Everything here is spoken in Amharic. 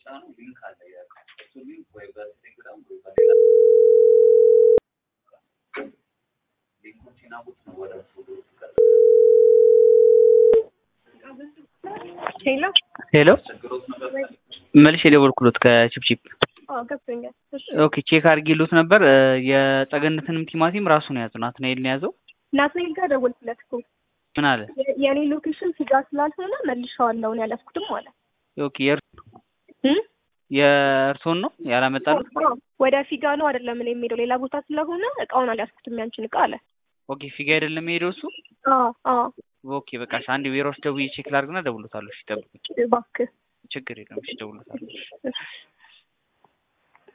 ሲጫኑ ሊንክ አለ እሱ ሊንክ ወይ በቴሌግራም ወይ በሌላ ሊንኩን ሲናቡት ነው ወደ እሱ ሄሎ ሄሎ ችግሮት ነገር መልሼ የደወልኩሎት ከቺፕቺፕ አዎ ገብቶኛል። እሺ ኦኬ ቼክ አድርጌሎት ነበር እ የጸገነትንም ቲማቲም ራሱ ነው ያዘው ናትናኤል ነው ያዘው ናትናኤል ጋር ደወልኩለት እኮ ምን አለ የ- የኔ ሎኬሽን ስጋ ስላልሆነ መልሼዋለሁ ነው ያላስኩትም አለ ኦኬ የእር- እ? የእርሶን ነው ያላመጣሉት አዎ፣ ወደ ፊጋ ነው አይደለም እኔ የሚሄደው ሌላ ቦታ ስለሆነ እቃውን አልያዝኩትም ያንቺን እቃ አለ። ኦኬ ፊጋ አይደለም የሄደው እሱ አዎ አዎ ኦኬ በቃ እሺ አንድ ቢሮ ውስጥ ደውዬ ቼክ ላድርግና እደውልሎታለሁ እሺ ጠብቁኝ እባክህ ችግር የለም እሺ እደውልሎታለሁ እሺ እሺ